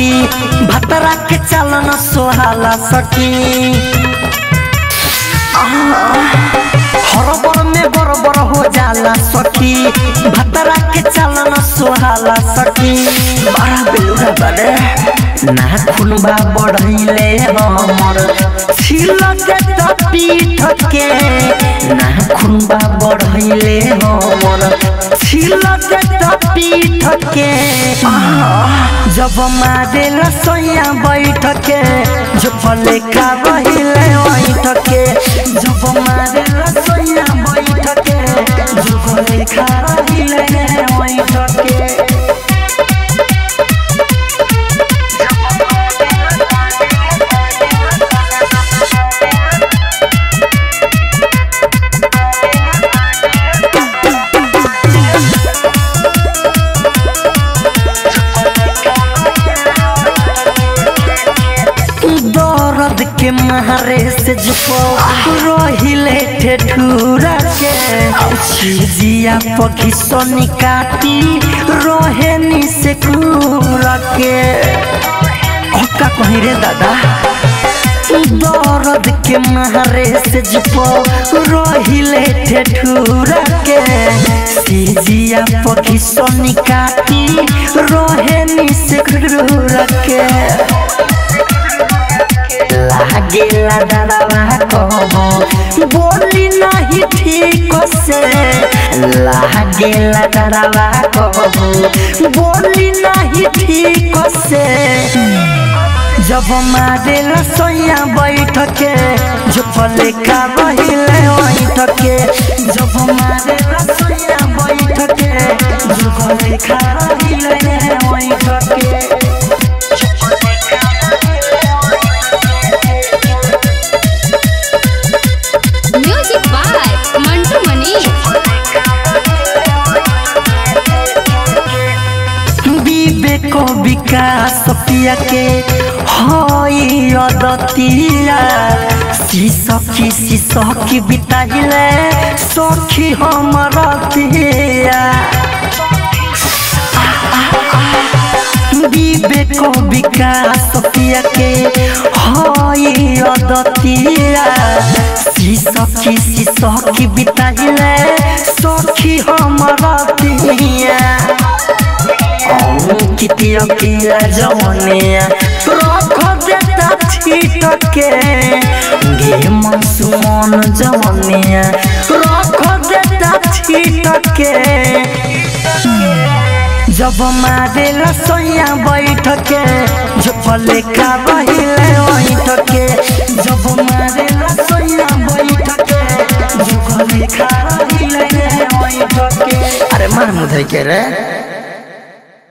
सखी भतरा के चलन सोहाला सखी हरबर में बरबर हो जाला सखी भतरा के चलन सोहाला सखी बड़ा बेलुरा बड़े ना खुनबा बढ़ैले हमर छिलक त पीठ के ना खुनबा बढ़ैले हमर छिलक त पीठ के जब मारे लसैया बैठ के जब लेखा रहिले बैठ के जब मारे लसैया बैठ के जब लेखा रहिले बैठ के दर्द के मारे से जुपो रहिले ठेठुरा के छिजिया पखी सोनी काटी रोहेनी से कूरा के का कहीं रे दादा दर्द के मारे से जुपो रहिले ठेठुरा के छिजिया पखी सोनी काटी रोहेनी से कूरा के लागेला डरावा कहो बोली नहीं ठीक से लागेला डरावा कहो बोली नहीं ठीक से जब मारे रसोईया बैठ के जो लेखा रहिले बैठ के जब मारे रसोईया बैठ के जो लेखा रहिले बैठ के म्यूजिक बाय मंटू मनी विवेक विकास पिया के हई अदतिया सखी सखी बिताइले सखी हमर तिया विवेक विकास पिया के हई अदतिया सखी सखी बिताइले सखी हमर तिया कितिया किया जवनिया रख देता छीट के गे मनसुमन जवनिया रख देता छीट के जब मारे रसोईया बैठ के जब लेखा रहिले बैठ के जब मारे रसोईया बैठ के जब लेखा रहिले बैठ के अरे मार मुधई के रे